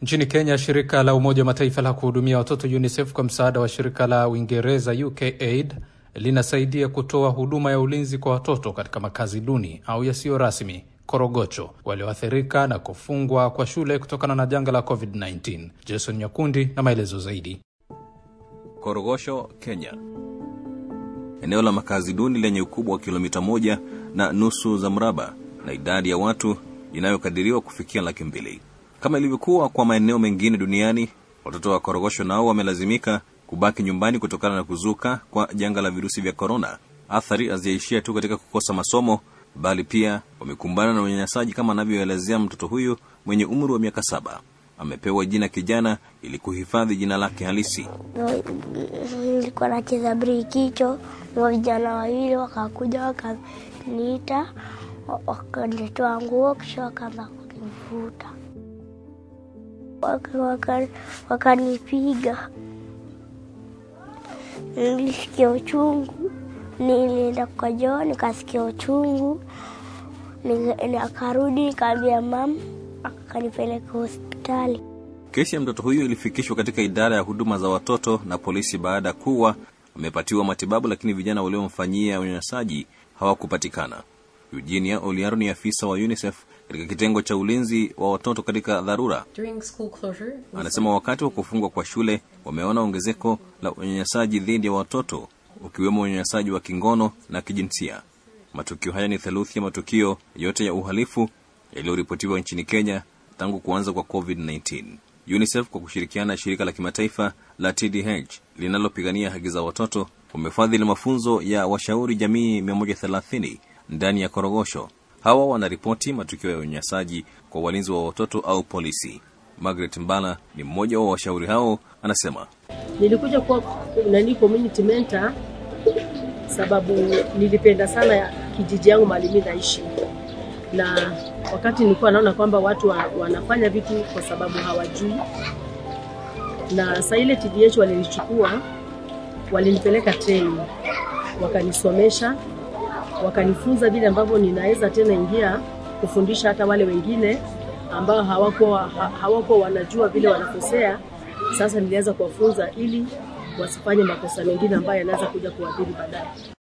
Nchini Kenya, shirika la Umoja wa Mataifa la kuhudumia watoto UNICEF kwa msaada wa shirika la Uingereza UKAID linasaidia kutoa huduma ya ulinzi kwa watoto katika makazi duni au yasiyo rasmi Korogocho walioathirika na kufungwa kwa shule kutokana na janga la COVID-19. Jason Nyakundi na maelezo zaidi. Korogosho, Kenya, eneo la makazi duni lenye ukubwa wa kilomita moja na nusu za mraba na idadi ya watu inayokadiriwa kufikia laki mbili. Kama ilivyokuwa kwa maeneo mengine duniani, watoto wa Korogosho nao wamelazimika kubaki nyumbani kutokana na kuzuka kwa janga la virusi vya korona. Athari hazijaishia tu katika kukosa masomo, bali pia wamekumbana na unyanyasaji, kama anavyoelezea mtoto huyu mwenye umri wa miaka saba. Amepewa jina kijana ili kuhifadhi jina lake halisi. Nilikuwa nacheza brikicho na vijana wawili wakakuja wakaniita, wakanitoa nguo, kisha wakaanza kunivuta, wakanipiga. Nilisikia uchungu, nilienda kwa joo nikasikia uchungu, akarudi nikaambia mama, akanipeleka hospitali. Kesi ya mtoto huyu ilifikishwa katika idara ya huduma za watoto na polisi baada ya kuwa amepatiwa matibabu, lakini vijana waliomfanyia unyanyasaji hawakupatikana. Eugenia Oliaro ni afisa wa UNICEF katika kitengo cha ulinzi wa watoto katika dharura. Anasema wakati wa kufungwa kwa shule wameona ongezeko la unyanyasaji dhidi ya watoto, ukiwemo unyanyasaji wa kingono na kijinsia. Matukio haya ni theluthi ya matukio yote ya uhalifu yaliyoripotiwa nchini Kenya tangu kuanza kwa COVID-19. UNICEF kwa kushirikiana na shirika la kimataifa la TDH linalopigania haki za watoto wamefadhili mafunzo ya washauri jamii 130 ndani ya Korogosho. Hawa wanaripoti matukio ya unyanyasaji kwa walinzi wa watoto au polisi. Margaret Mbala ni mmoja wa washauri hao, anasema nilikuja kuwa nani community mentor sababu nilipenda sana kijiji yangu mahali mimi naishi, na wakati nilikuwa naona kwamba watu wa, wanafanya vitu kwa sababu hawajui, na saa ile TDH walinichukua walinipeleka training, wakanisomesha wakanifunza vile ambavyo ninaweza tena ingia kufundisha hata wale wengine ambao hawako hawako wanajua vile wanakosea. Sasa nilianza kuwafunza ili wasifanye makosa mengine ambayo yanaweza kuja kuadhiri baadaye.